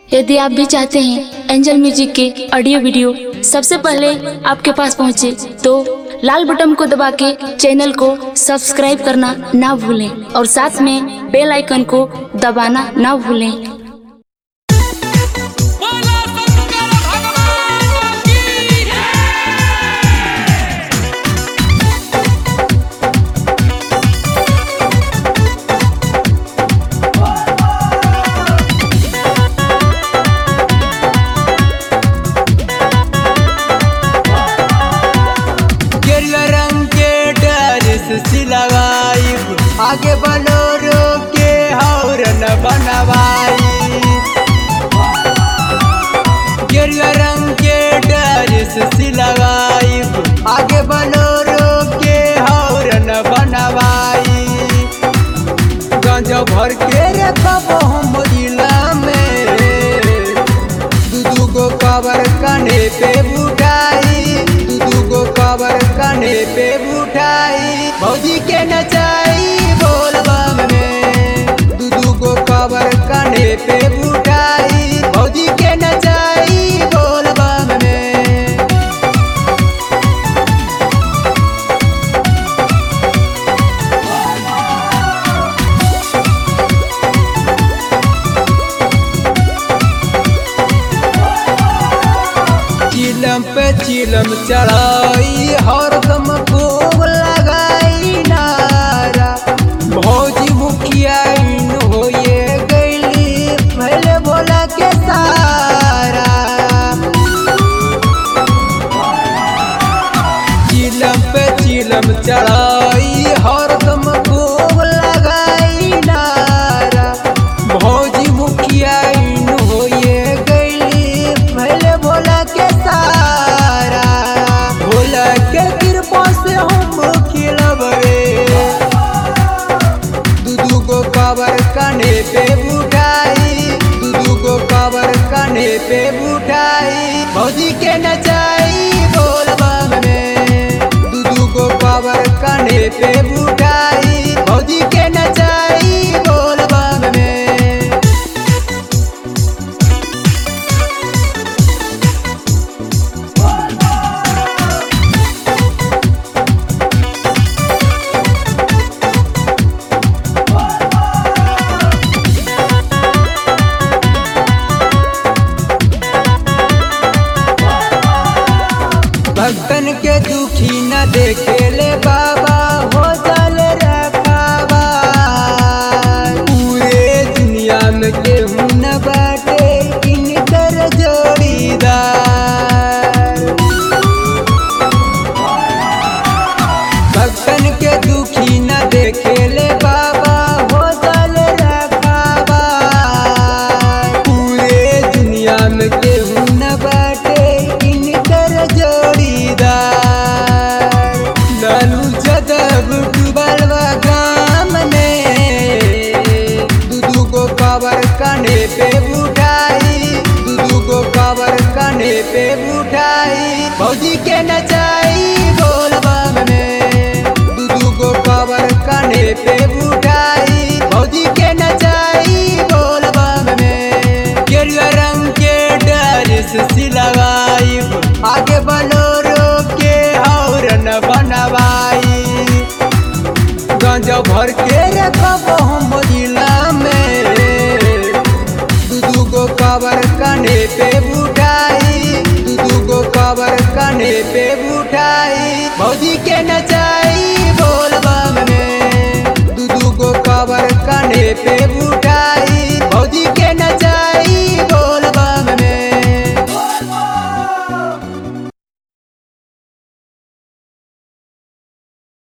यदि आप भी चाहते हैं एंजल म्यूजिक के ऑडियो वीडियो सबसे पहले आपके पास पहुंचे तो लाल बटन को दबा के चैनल को सब्सक्राइब करना ना भूलें और साथ में बेल आइकन को दबाना ना भूलें बोला शंकर भगवान की गेरुआ रंग के ड्रेस सिलवाई आगे बलोरो के हौरन बनवाई गेरुआ रंग के ड्रेस सिलवाई आगे बलोरो के हौरन बनवाई गांजा भर के रखब हम जिला में दू दू गो कवर कने पे बुठाई दू दू गो कवर कने पे बुठाई भौजी के नचाई बोलबम में दू दू गो कवर कने पे बुठाई भौजी के नचाई बोलबम में चिलम पे चिलम चढ़ाई हरदम खूब लगाई नारा भौजी मुखिया इन होए गईली पहले बोला के सारा चिलम पे चिलम चढ़ाई हरदम खूब लगाई नारा भौजी मुखिया इन होए गईली पहले भोला के सारा भोला के कृपा से हम खिलब रे दू दू गो कवर कने पे बुठाई दू दू गो कवर कने पे बुठाई भौजी के नचाई बोलबम में दू दू गो कवर कने पे बुठाई भौजी के नचाई बोलबम में भक्तन के दुखी न देखे ले बाबा हो जल रखावा पूरे दुनिया में केहू न बाटे इनकर जोड़ीदार भक्तन के दुखी न देखे ले बाबा हो जल रखावा पूरे दुनिया में केहू न बाटे इनकर जोड़ीदार लालू जदब डूबल बा गाम में दू दू गो कवर कने पे बुठाई दू दू गो कवर कने पे बुठाई भौजी के नचाई बोलबम में दू दू गो कवर कने पे बुठाई भौजी के नचाई बोलबम में गेरुआ रंग के ड्रेस सिलवाई आगे बलोरो के हौरन बनवाई गांजा भर के रखब हम जिला में दू दू गो कवर कने पे बुठाई दू दू गो कवर कने पे बुठाई भौजी के नचाई बोलबम में दू दू गो कवर कने पे